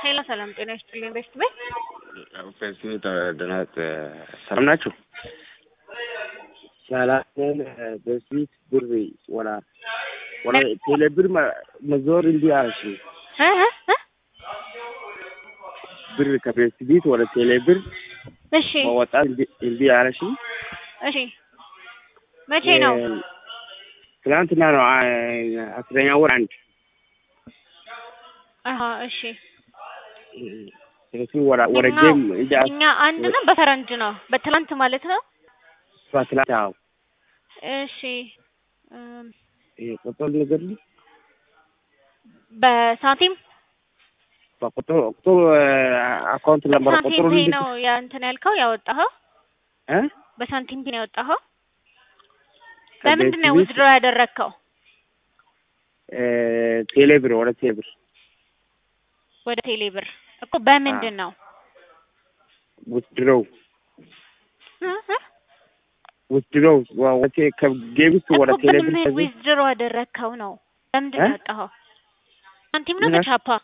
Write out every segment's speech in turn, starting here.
ሄሎ ሰላም ጤና ይስጥልኝ። ቤስት ቤት ፌስቡክ ደህናት ሰላም ናችሁ? ሰላም በፊት ብር ወላ ወላ ቴሌ ብር መዞር እንዲ አልሽ እ እ እ ብር ከፌስቡክ ወደ ቴሌ ብር እሺ መወጣት እንዲ አለሽ። እሺ መቼ ነው? ትናንትና ነው አስረኛ ወር አንድ አሀ እሺ ስለዚህ ወደ ወደ እኛው- ጌም እንዲ እኛ አንድ ነው በፈረንጅ ነው በትላንት ማለት ነው። ትናንት አዎ እሺ እም፣ ይሄ ቁጥር ነገር ነው በሳንቲም በቁጥር ቁጥር አካውንት ነበር ቁጥሩ ሳንቲም ፔይ ልጅ ነው ያ እንትን ያልከው ያወጣኸው እ በሳንቲም ፔይ ነው ያወጣኸው። በምንድን ነው ዊዝድሮ ያደረግከው? ቴሌ ብር ወደ ቴሌ ብር ወደ ቴሌ ብር እኮ በምንድን ነው? ውትድሮው እ እ ውትድሮው ወደ ከጌም ውስጥ ወደ እኮ ቴሌ ግን ብር ከዚህ ዊዝድሮ ያደረግከው ነው። በምንድን ነው እ? ያወጣኸው? ሳንቲም ነው ምን አልክ? በቻፓ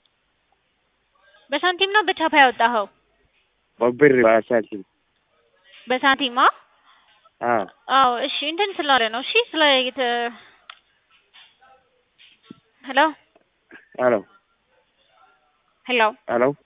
በሳንቲም ነው በቻፓ ያወጣኸው? በብር በሳንቲም በሳንቲም አ አዎ አዎ እሺ እንትን ስላለ ነው እሺ ስለ የተ ሄሎ ሄሎ ሄሎ ሄሎ